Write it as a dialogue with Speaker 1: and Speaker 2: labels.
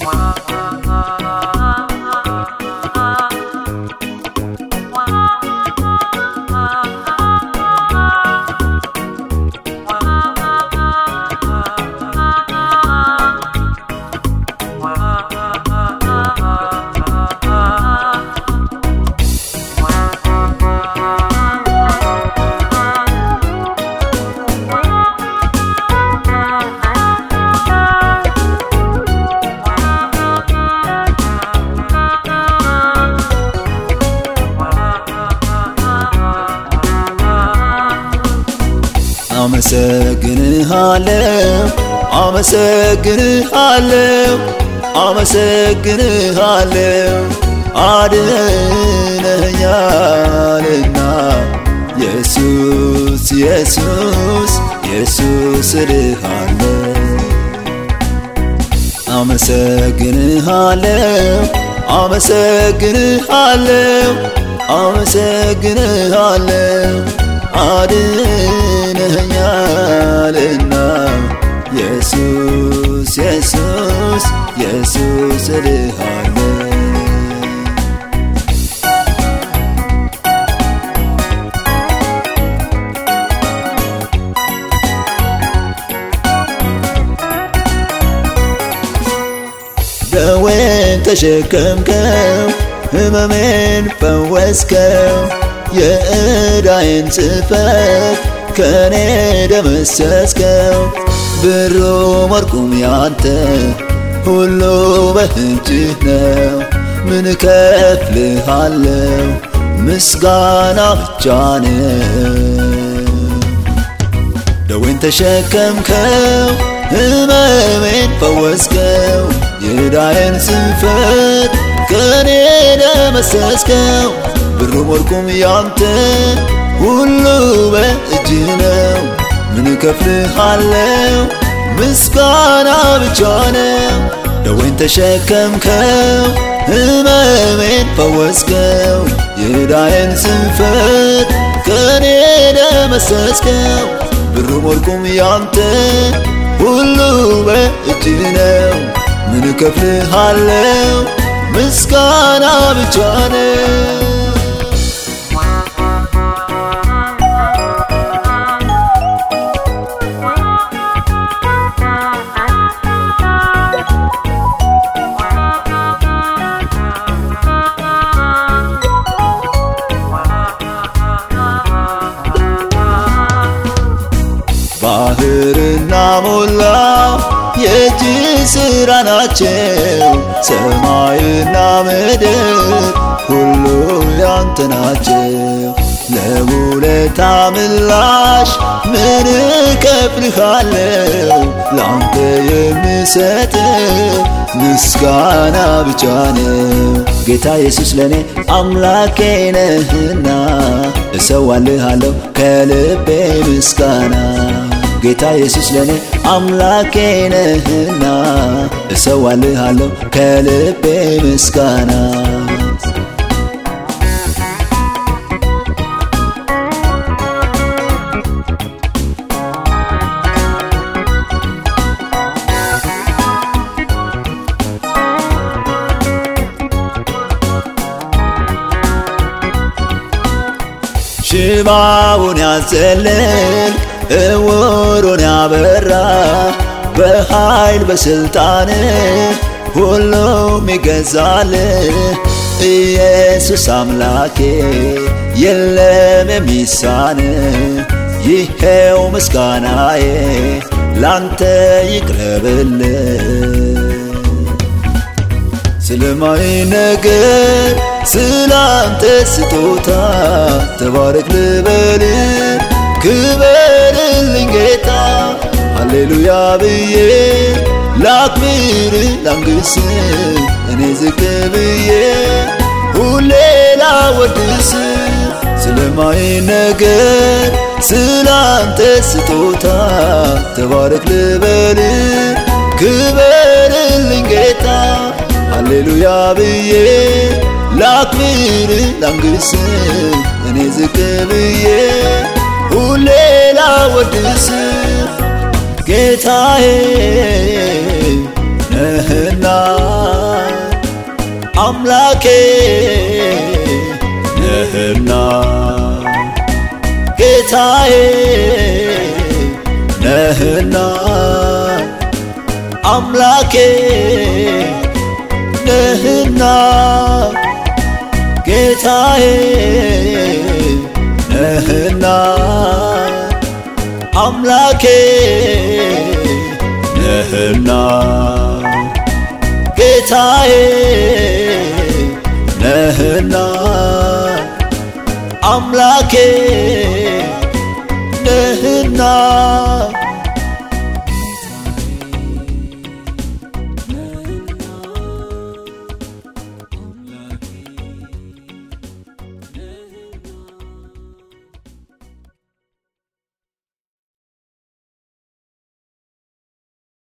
Speaker 1: አመሰግንሃለሁ አመሰግንሃለሁ አመሰግንሃለሁ አድነኛልና ኢየሱስ ኢየሱስ ኢየሱስ እልሃለሁ አመሰግንሃለሁ አመሰግንሃለሁ አመሰግንሃለሁ አድነኛልና ኢየሱስ ኢየሱስ ኢየሱስ እልሃለሁ ደዌን ተሸከምከው ህመሜን ፈወስከው የዕዳዬን ጽሕፈት ከኔ ደመሰስከው ብሩ ወርቁም ያንተ ሁሉ በእጅህ ነው ምን እከፍልሃለሁ ምስጋና ብቻ ነው ደዌን ተሸከምከው ህመሜን ፈወስከው የዕዳዬን ጽሕፈት ከኔ ደመሰስከው ብሩም ወርቁም ያንተ ሁሉ በእጅ ነው ምን እከፍልሃለሁ ምስጋና ብቻ ነው ደዌን ተሸከምከው ህመሜን ፈወስከው የዕዳዬን ጽሕፈት ከኔ ደመሰስከው ብሩም ወርቁም ያንተ ሁሉ በእጅ ነው ምን እከፍልሃለሁ ምስጋና ብቻ ነው ባህርና ሞላው የእጅ ሥራ ናቸው። ሰማይና ምድር ሁሉ ያንተ ናቸው። ለውለታ ምላሽ ምን እከፍልሃለሁ? ላንተ የምሰጥ ምስጋና ብቻ ነው። ጌታ ኢየሱስ ለእኔ አምላኬ ነህና እሰዋልሃለሁ ከልቤ ምስጋና ጌታ ኢየሱስ ለእኔ አምላኬ ነህና እሰዋልሃለሁ ከልቤ ምስጋና ሽባውን ያዘለል እውሩን ያበራ በኃይል በስልጣን ሁሉም ይገዛል ኢየሱስ አምላኬ የለም የሚሳን ይሄው ምስጋናዬ ላንተ ይቅረብል ስለማይ ነገር ስላንተ ስጦታ ተባረክ ልበል ክበርልኝ ጌታ ሃሌሉያ ብዬ ላክብር ላንግስ እኔ ዝቅ ብዬ ሁሌ ላወድስ ስለማይ ነገር ስላንተ ስጦታ ተባረክ ልበል ክበርልኝ ጌታ ሃሌሉያ ብዬ ላክብር ላንግስ እኔ ዝቅ ብዬ ሁሌ ላወድስ ጌታዬ ነህና አምላኬ ነህና ጌታዬ ነህና አምላኬ ነህና ጌታዬ ነህና አምላኬ ነህና ጌታዬ ነህና አምላኬ ነህና